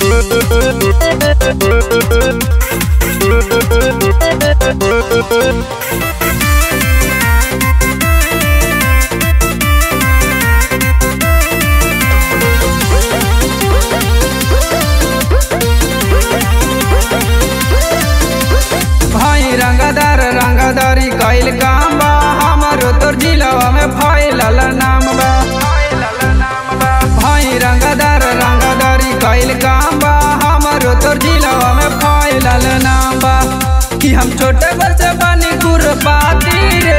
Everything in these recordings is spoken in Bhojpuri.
भाई रंगदार रंगदारी कैल काम बा हमारो तोर जिलवा में फैलल नाम बा भाई रंगदार रंगदारी कैल काम बा हमारो तोर जिलवा में फैलल नाम बा कि हम छोटे बच्चे बनी गुरबाती रे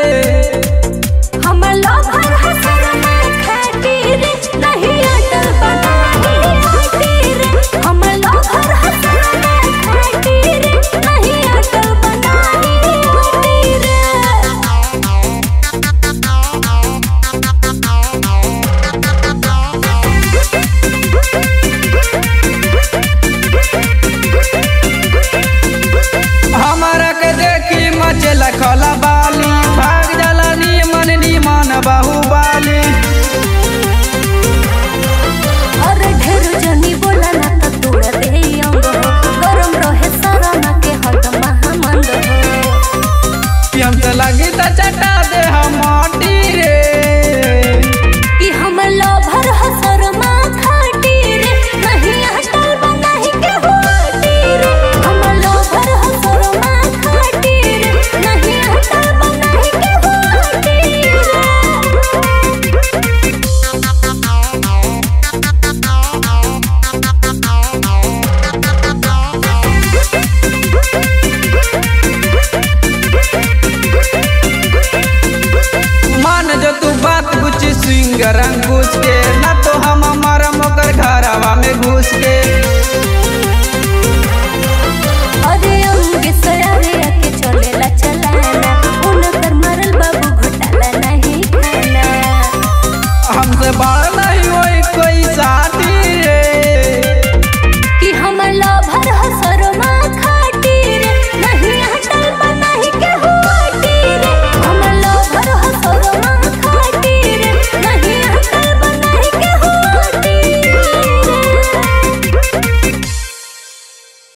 हमर लोभर हसर में खातिर नहीं अटल बनाही खातिर हमर लोभर हसर में खातिर नहीं अटल बनाही खातिर हमारा के देखी मचल खला बाली भाग जाला नीमन नीमन बाहुबाली और ढेर जनी बोला ना तो तोड़ दे अंग हो गरम रहे सारा ना के हट महामंद हो कि हम तो लगी त चटा दे हम माटी रे कि हमर लोभर हसर माँ खातिर नहीं अटल बनाही के होतिर हमर लोभर हसर माँ खातिर नहीं अटल बनाही के होतिर मान जो तू बात कुछ सिंगर अंकुश के ना तो हम मरम ओकर घरवा में घुस के